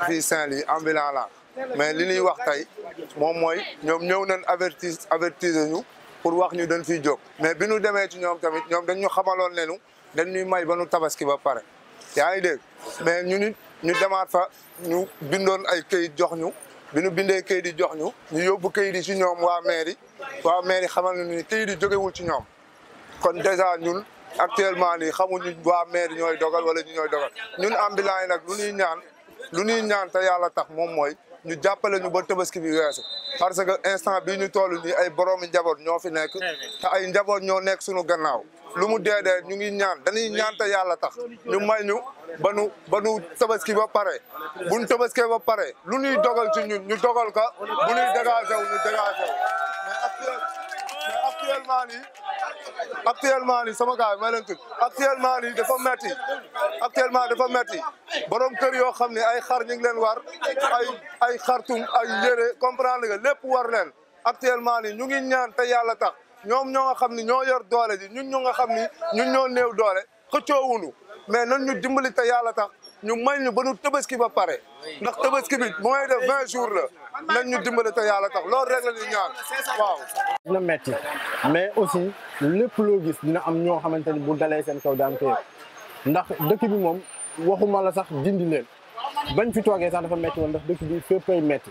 fii Saint-Louis ambulant la mais li ñuy wax tey moom mooy ñoom ñëw nañ avertir avertiser ñu pour wax ñu dañ fiy jóg mais bi ñu demee ci ñoom tamit ñoom dañ ñu xamaloon ne ñu dañ ñuy may ba ñu tabaski ba pare yaa ngi dégg mais ñu nit ñu demaat fa ñu bindoon ay këyit jox ñu bi ñu bindee këyit yi jox ñu ñu yóbbu këyit yi ci ñoom waa mairie waa mairie xamal nañu ni këyit yi jógewul ci ñoom kon dèjà ñun actuellement nii xamuñu waa mairie ñooy dogal wala ñu ñooy dogal ñun ambulant yi nag lu ñuy ñaan lu ñuy ñaan te yàlla tax moom mooy ñu jàppale ñu ba tabaski bi weesu parce que instant bii ñu toll nii ay boroomi njaboot ñoo fi nekk te ay njaboot ñoo nekk suñu gannaaw lu mu dee dee ñu ngi ñaan dañuy ñaan te yàlla tax ñu may ñu ba nu ba nu tabaski ba pare bu ñu tabaskee ba pare lu ñuy dogal ci ñun ñu dogal ko bu ñuy dégagé wu ñu dégagé wu mais actuel mais actuellement nii actuellement nii sama gars yi may leen tudd actuellement nii dafa metti actuellement dafa metti borom kër yoo xam ne ay xar ñu ngi leen war ay ay xartum ay yére comprendre nga lépp war leen actuellement nii ñu ngi ñaan te yàlla tax ñoom ñoo nga xam ni ñoo yor doole ji ñun ñoo nga xam ni ñun ñoo néew doole xëccoowunu mais nan ñu dimbali te yàlla tax ñu may ñu ba nu tabaski ba pare ndax tabaski bi mooy def vingt jours la nañ ñu dimbali te yàlla tax loolu rek la ñu ñaan waaw dina metti mais aussi lépp loo gis dina am ñoo xamante ni bu dalee seen kaw daan koy ndax dëkk bi moom waxuma la sax dindi leen bañ fi toogee sax dafa metti woon ndax dëkk bi féppay metti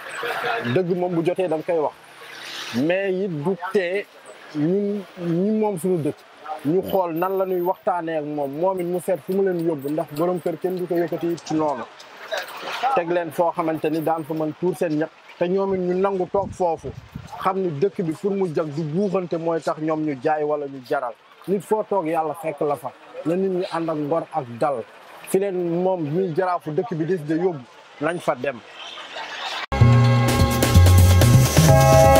dëgg moom bu jotee danga koy wax mais it du tee ñun ñi moom suñu dëkk ñu xool nan la ñuy waxtaanee ak moom moom it mu seet fu mu leen yóbbu ndax borom kër kenn du ko yëkkati ci noonu teg leen foo xamante ni daan fa mën tuur seen ñett te ñoom it ñu nangu toog foofu xam ni dëkk bi pour mu jag du buuxante mooy tax ñoom ñu jaay wala ñu jaral nit foo toog yàlla fekk la fa na nit ñi ànd ak ngor ak dal fi leen moom ñuy jaraafu dëkk bi des de yóbbu nañ fa dem